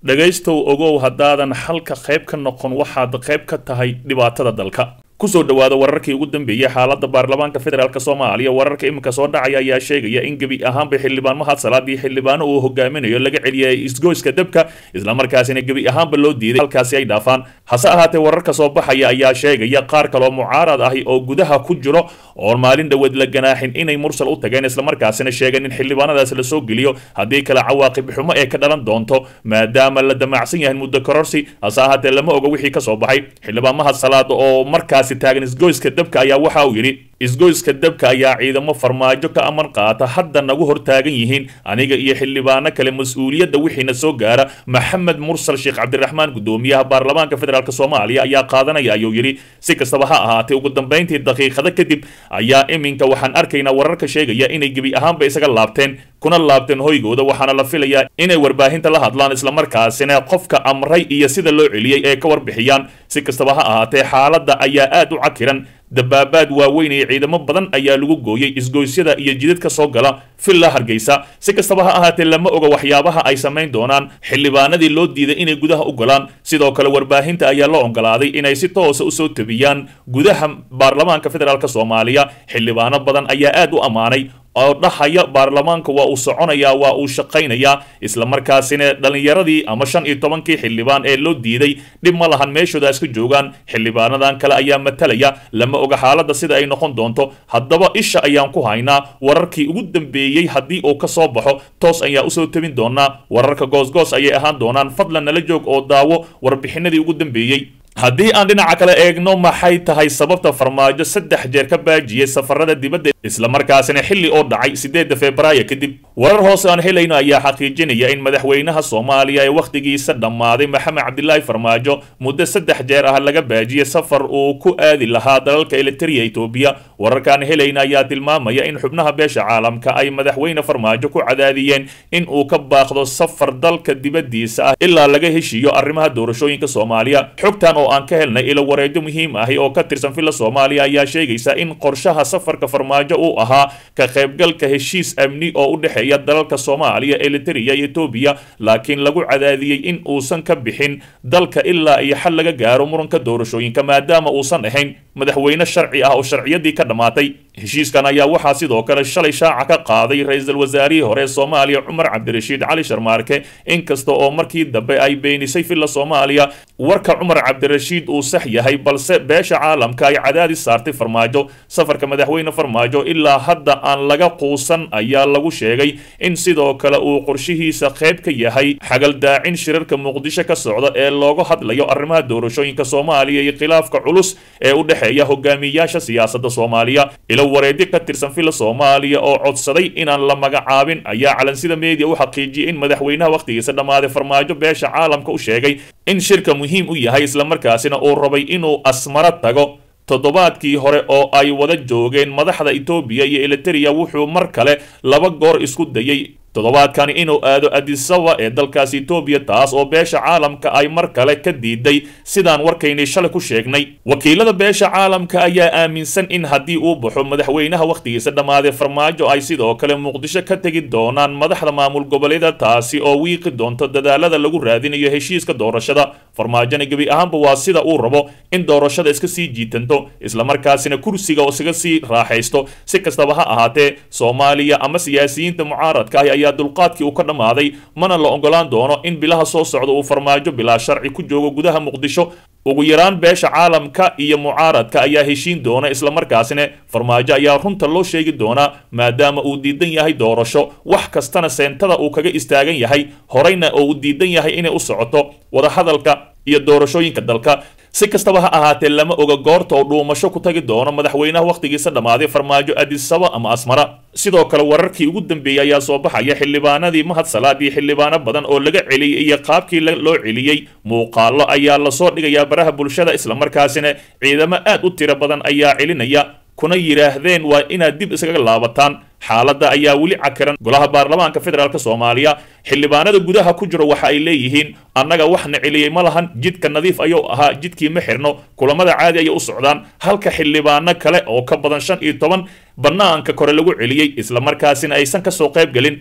dhegaystow ogow haddaadan xalka qayb ka noqon waxaad qayb ka tahay dhibaatada dalka kusoo dhawaada wararkii ugu dambeeyey xaalada baarlamaanka federaalk soomaaliya wararka iminka soo dhacaya ayaa sheegaya in gebi ahaanba xildhibaan mahad salaadii xildhibaano uu hogaaminayo laga celiyay isgoyska dabka islamarkaasina gebi ahaanba loo diiday halkaasi ay dhaafaan hase ahaatee wararka soo baxaya ayaa sheegaya qaar kaloo mucaarad ahi oo gudaha ku jiro oon maalin dhoweed la ganaaxin inay mursal u tageen islamarkaasina sheegeen in xildhibaanadaas la soo geliyo haddii kale cawaaqib xumo ee ka dhalan doonto maadaama la damacsan yahay muddo kororsi hase ahaatee lama oga wixii kasoo baxay xildhibaan mahad salaad oo markaas taagan isgoyska dabka ayaa waxa uu yidhi isgoyska dabka ayaa ciidamo farmaajo ka aman qaata hadda nagu hor taagan yihiin aniga iyo xildhibaano kale mas-uuliyadda wixiina soo gaara maxamed mursal sheekh cabdiraxmaan gudoomiyaha baarlamaanka federaalk soomaaliya ayaa qaadanaya ayuu yidhi si kastaba ha ahaatee ugu dambayntii daqiiqado kadib ayaa iminka waxaan arkaynaa wararka sheegaya inay gebi ahaanba isaga laabteen kuna laabteen hoygooda waxaana la filayaa inay warbaahinta la hadlaan islamarkaasina qofka amray iyo sida loo celiyey ee ka warbixiyaan si kastaba ha ahaatee xaaladda ayaa aad u cakiran dabaabaad waaweyn iyo ciidamo badan ayaa lagu gooyey isgoysyada iyo jidad ka soo gala villa hargeysa si kastaba ha ahaatee lama oga waxyaabaha ay samayn doonaan xildhibaanadii loo diiday inay gudaha u galaan sidoo kale warbaahinta ayaa loo ogolaaday inay si toosa usoo tabiyaan gudaha baarlamaanka federaalk soomaaliya xildhibaano badan ayaa aad u ammaanay oo dhahaya baarlamaanka waa uu soconayaa waa uu shaqaynayaa islamarkaasina dhallinyaradii ama shan iyo tobankii xildhibaan ee loo diiday dhib ma lahan meeshooda iska joogaan xildhibaanadan kale ayaa matalaya lama oga xaaladda sida ay noqon doonto haddaba isha ayaan ku haynaa wararkii ugu dambeeyey haddii uu ka soo baxo toos ayaa usoo tabin doonaa wararka goosgoos ayay ahaan doonaan fadlan nala joog oo daawo warbixinadii ugu dambeeyey haddii aan dhinaca kale eegno maxay tahay sababta farmaajo saddex jeer ka baajiyey safarada dibadda islamarkaasina xilli oo dhacay sideedda februaayo kadib warar hoose aan helayno ayaa xaqiijinaya in madaxweynaha soomaaliya ee wakhtigiisa dhammaaday maxamed cabdilaahi farmaajo muddo saddex jeer ah laga baajiyey safar uu ku aadi lahaa dalalka eliteria etoobiya wararkaan helayna ayaa tilmaamaya in xubnaha beesha caalamka ay madaxweyne farmaajo ku cadaadiyeen in uu ka baaqdo safar dalka dibaddiisa ah ilaa laga heshiiyo arrimaha doorashooyinka soomaaliya xogtan oo aan ka helnay ilo wareejo muhiim ahi oo ka tirsan villa soomaaliya ayaa sheegaysa in qorshaha safarka farmaajo uu ahaa ka qaybgalka heshiis amni oo u dhexeeya dalalka soomaaliya eliteria iyo etoobiya laakiin lagu cadaadiyey in uusan ka bixin dalka ilaa iyo xal laga gaaro muranka doorashooyinka maadaama uusan ahayn madaxweyne sharci ah oo sharciyadii ka dhammaatay heshiiskan ayaa waxaa sidoo kale shalay shaaca ka qaaday ra-iisul wasaarihii hore ee soomaaliya cumar cabdirashiid cali sharmaarke inkasta oo markii dambe ay beenisay villa soomaaliya warka cumar cabdirashiid uu sax yahay balse beesha caalamka ay cadaadis saartay farmaajo safarka madaxweyne farmaajo ilaa hadda aan laga quusan ayaa lagu sheegay in sidoo kale uu qorshihiisa qayb ka yahay xagaldaacin shirarka muqdisho ka socda ee looga hadlayo arrimaha doorashooyinka soomaaliya iyo khilaafka culus ee u dhexeeya hogaamiyayaasha siyaasadda soomaaliya ilo wareedi ka tirsan villa soomaaliya oo codsaday inaan la magacaabin ayaa calansida media u xaqiijiyey in madaxweynaha wakhtigiisa dhammaaday farmaajo beesha caalamka u sheegay in shirka muhiim u yahay islamarkaasina uu rabay inuu asmaro tago toddobaadkii hore oo ay wada joogeen madaxda etoobiya iyo eliteria wuxuu mar kale laba goor isku dayey toddobaadkani inuu aado adisaba ee dalkaasi etoobiya taas oo beesha caalamka ay mar kale ka diiday sidaan warkaynay shalay ku sheegnay wakiilada beesha caalamka ayaa aaminsan in haddii uu baxo madaxweynaha wakhtigiisa dhammaaday farmaajo ay sidoo kale muqdisho ka tegi doonaan madaxda maamul goboleeda taasi oo wiiqi doonto dadaalada lagu raadinayo heshiiska doorashada farmaajona gebi ahaanba waa sida uu rabo in doorashada iska sii jiitanto islamarkaasina kursiga oo isaga sii raaxaysto si kastaba ha ahaatee soomaaliya ama siyaasiyiinta mucaaradka ah ayaa dulqaadkii uu ka dhammaaday mana la ogolaan doono in bilaha soo socda uu farmaajo bilaa sharci ku joogo gudaha muqdisho ugu yaraan beesha caalamka iyo mucaaradka ayaa heshiin doona islamarkaasina farmaajo ayaa runta loo sheegi doonaa maadaama uu diidan yahay doorasho wax kastana seentada uu kaga istaagan yahay horeyna oo uu diidan yahay inay u socoto wadahadalka iyo doorashooyinka dalka si kastaba ha ahaatee lama oga goorta oo dhuumasho ku tagi doono madaxweynaha wakhtigiisa dhammaaday farmaajo adisaba ama asmara sidoo kale wararkii ugu dambeeyey ayaa soo baxaya xildhibaanadii mahad salaad iyo xildhibaano badan oo laga celiyey iyo qaabkii loo celiyey muuqaalo ayaa lasoo dhigayaa baraha bulshada islamarkaasina ciidamo aad u tiro badan ayaa celinaya kuna yidhaahdeen waa inaad dib iskaga laabataan xaaladda ayaa weli cakiran golaha baarlamaanka federaalk soomaaliya xildhibaanada gudaha ku jiro waxa ay leeyihiin annaga waxna celiyey ma lahan jidka nadiif ayuu ahaa jidkii ma xirno kulamada caadi ayay u socdaan halka xildhibaano kale oo ka badan shan iyo toban bannaanka kore lagu celiyey islamarkaasina aysan kasoo qayb gelin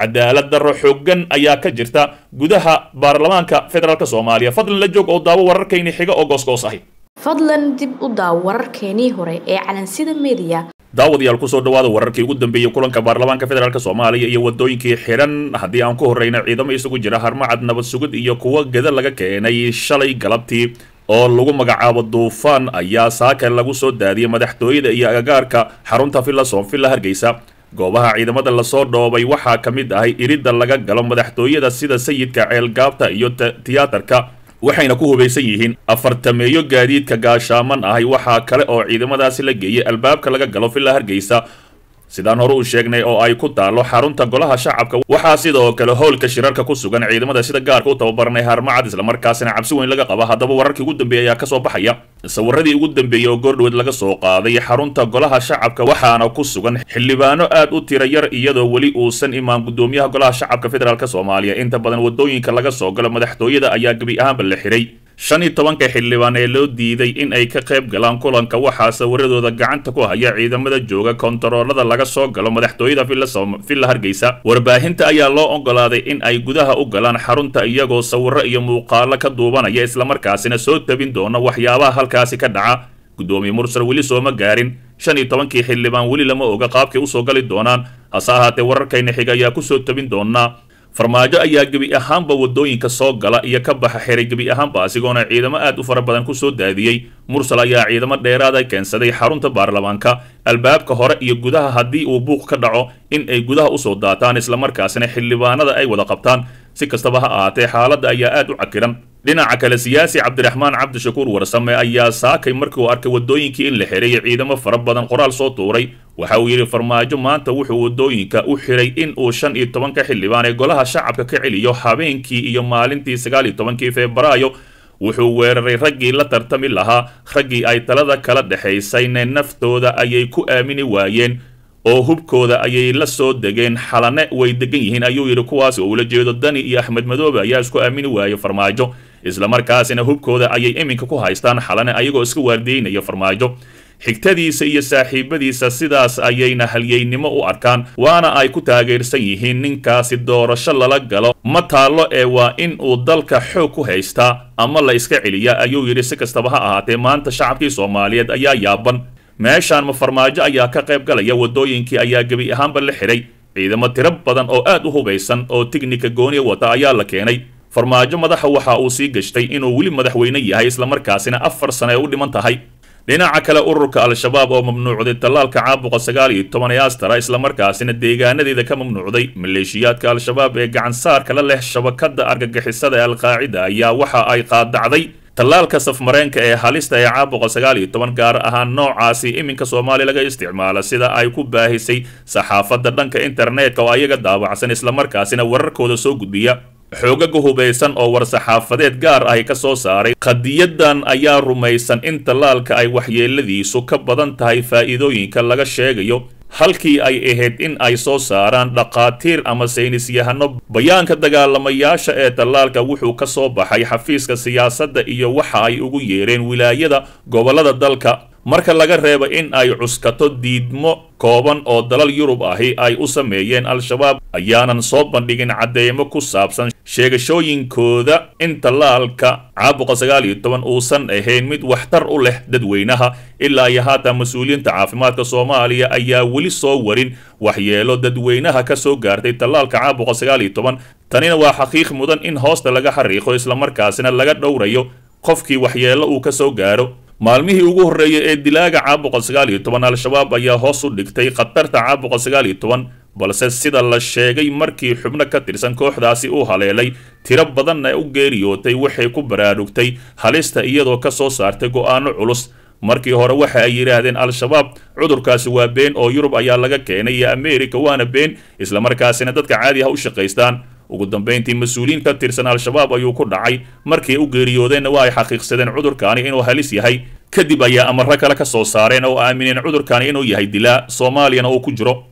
cadaalad darro xooggan ayaa ka jirta gudaha baarlamaanka federaalk soomaaliya fadlan la joog oo daawo wararkayni xiga oo goosgoos ahi fadlan dib u daaw wararkeenii hore ee calansida mediya daawadayaal kusoo dhawaada wararkii ugu dambeeyey kulanka baarlamaanka federaalk soomaaliya iyo wadooyinkii xiran haddii aan ku horreyna ciidamo isugu jira harmacad nabad sugid iyo kuwo geda laga keenay shalay galabtii oo lagu magacaabo duufaan ayaa saaka lagu soo daadiyey madaxtooyada iyo agagaarka xarunta villa soonvilla hargeysa goobaha ciidamada lasoo dhoobay waxaa ka mid ahay iridda laga galo madaxtooyada sida sayidka ceelgaabta iyo tiyaatarka waxayna ku hubaysan yihiin afartameeyo gaadiidka gaashaaman ahay waxaa kale oo ciidamadaasi la geeyay albaabka laga galo villa hargeysa sidaan hore u sheegnay oo ay ku taalo xarunta golaha shacabka waxaa sidoo kale howlka shirarka ku sugan ciidamada sida gaarka u tababaranay harmacad islamarkaasina cabsi weyn laga qaba haddaba wararkii ugu dambeeyay ayaa kasoo baxaya sawiradii ugu dambeeyey oo goordhoweed laga soo qaaday xarunta golaha shacabka waxaana ku sugan xildhibaano aad u tira yar iyadoo weli uusan imaan gudoomiyaha golaha shacabka federaalk soomaaliya inta badan wadooyinka laga soo galo madaxtooyada ayaa gebi ahaanba la xiray shan iyo tobanka xildhibaan ee loo diiday in ay ka qayb galaan kulanka waxaa sawiradooda gacanta ku haya ciidamada jooga kontaroolada laga soo galo madaxtooyada villa hargeysa warbaahinta ayaa loo ogolaaday in ay gudaha u galaan xarunta iyagoo sawiro iyo muuqaalo ka duubanaya islamarkaasina soo tabin doona waxyaabaha halkaasi ka dhaca gudoomiye mursal weli sooma gaarin shan iyo tobankii xildhibaan weli lama oga qaabkay usoo gali doonaan hase ahaatee wararkayna xiga ayaa kusoo tabin doonaa farmaajo ayaa gebi ahaanba wadooyinka soo gala iyo ka baxa xiray gebi ahaanba asigoona ciidamo aad u fara badan kusoo daadiyey mursal ayaa ciidamo dheeraada keensaday xarunta baarlamaanka albaabka hore iyo gudaha haddii uu buuq ka dhaco in ay gudaha usoo daataan islamarkaasina xildhibaanada ay wada qabtaan si kastaba ha ahaatee xaaladda ayaa aad u cakiran dhinaca kale siyaasi cabdiraxmaan cabdishakuur warsame ayaa saakay markii uu arkay wadooyinkii in la xiray ciidamo fara badan qoraal soo tuuray waxa uu yidhi farmaajo maanta wuxuu wadooyinka u xiray in uu shan iyo tobanka xildhibaan ee golaha shacabka ka celiyo habeenkii iyo maalintii sagaal iyo tobankii febraayo wuxuu weeraray raggii la tartami lahaa raggii ay talada kala dhexaysayne naftooda ayay ku aamini waayeen oo hubkooda ayay la soo degeen xalane way degan yihiin ayuu yidhi kuwaas oo ula jeedo dani iyo axmed madoobe ayaa isku aamini waayey farmaajo islamarkaasina hubkooda ayay iminka ku haystaan xalane ayagoo iska waardiyeynaya farmaajo xigtadiisa iyo saaxiibadiisa sidaas ayayna halyeynimo u arkaan waana ay ku taageersan yihiin ninkaasi doorasho lala galo ma taallo ee waa in uu dalka xoog ku haystaa ama la iska celiya ayuu yidhi si kastaba ha ahaatee maanta shacabkii soomaaliyeed ayaa yaaban meeshaan ma farmaajo ayaa ka qayb galaya wadooyinkii ayaa gebi ahaanba la xiray ciidamo tiro badan oo aad u hubaysan oo tignika gooniya wata ayaa la keenay farmaajo madaxa waxa uu sii gashtay inuu weli madaxweyne yahay islamarkaasina afar sano ay u dhiman tahay dhinaca kale ururka al-shabaab oo mamnuucday tallaalka caabuqa sagaal iyo toban ee astara islamarkaasina deegaanadeeda ka mamnuucday maleeshiyaadka al-shabaab ee gacansaarka la leh shabakada argagixisada ee alqaacida ayaa waxa ay qaadacday tallaalka safmareenka ee halista ee caabuqa sagaal iyo toban gaar ahaan noocaasi iminka soomaaliya laga isticmaalo sida ay ku baahisay saxaafadda dhanka internetka oo ayaga daawacsan islamarkaasina wararkooda soo gudbiya xoogaga hubaysan oo war-saxaafadeed gaar ahi ka soo saaray qadiyadan ayaa rumaysan in tallaalka ay waxyeeladiisu ka badan tahay faa'iidooyinka laga sheegayo halkii ay ahayd in ay soo saaraan dhaqaatiir ama saynisyahano bayaanka dagaalamayaasha ee tallaalka wuxuu ka soo baxay xafiiska siyaasadda iyo waxa ay ugu yeereen wilaayada gobollada dalka marka laga reebo in ay cuskato diidmo kooban oo dalal yurub ahi ay u sameeyeen al-shabaab ayaanan soo bandhigin cadeymo ku saabsan sheegashooyinkooda in tallaalka caabuqa sagaal iyo toban uusan ahayn mid waxtar u leh dadweynaha ilaa iyo haatan mas-uuliyiinta caafimaadka soomaaliya ayaa weli soo warin waxyeelo dadweynaha ka soo gaartay tallaalka caabuqa sagaal iyo toban tanina waa xaqiiq mudan in hoosta laga xariiqo islamarkaasina laga dhowrayo qofkii waxyeello uu ka soo gaaro maalmihii ugu horreeyay ee dilaaga caabuqa sagaal iyo toban al-shabaab ayaa hoos u dhigtay khatarta caabuqa sagaal iyo toban balse sida la sheegay markii xubno ka tirsan kooxdaasi uu haleelay tiro badanna u geeriyootay waxay ku baraarugtay halista iyadoo ka soo saartay go'aano culus markii hore waxa ay yidhaahdeen al-shabaab cudurkaasi waa been oo yurub ayaa laga keenay iyo ameerika waana been islamarkaasina dadka caadi ha u shaqaystaan ugu dambayntii mas-uuliyiin ka tirsan al-shabaab ayuu ku dhacay markii u geeriyoodeenna waa ay xaqiiqsadeen cudurkaani inuu halis yahay kadib ayaa amarro kale ka soo saareen oo aamineen cudurkaani inuu yahay dilaa soomaaliyana uu ku jiro